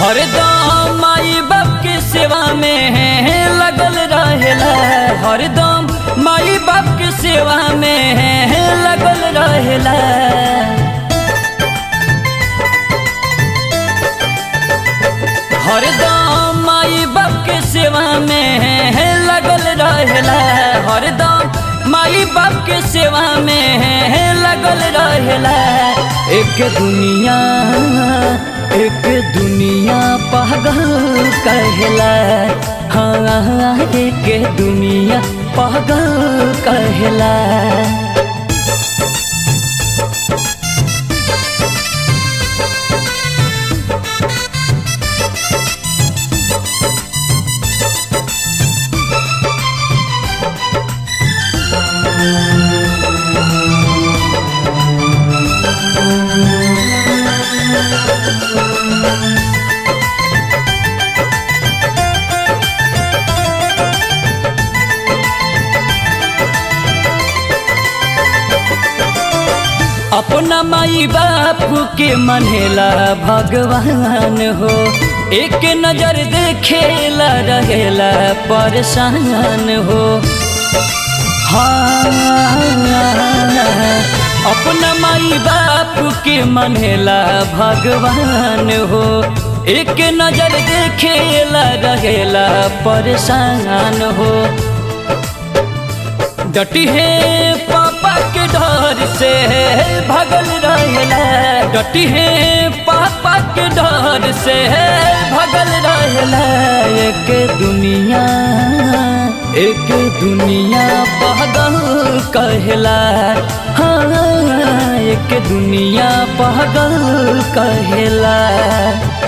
हरदम माई बाप के सेवा में लगल रहेला हरदम माई बाप के सेवा में लगल रहेला हरदम माई बाप के सेवा में लगल रहेला हरदम माई बाप के सेवा में लगल रहेला एक दुनिया एक दुनिया पागल कहला हाँ एक दुनिया पागल कहला अपना माई बाप के मनेला भगवान हो एक नजर देखेला रहेला परेशान हो हाँ अपना माई बाप के मनेला भगवान हो एक नजर देखेला रहेला परेशान हो डटी है पापा के डर से भगल रहेला डटी है पापा के डर से भगल रहेला एक दुनिया एक दुनिया पागल कहला हाँ एक दुनिया पागल कहला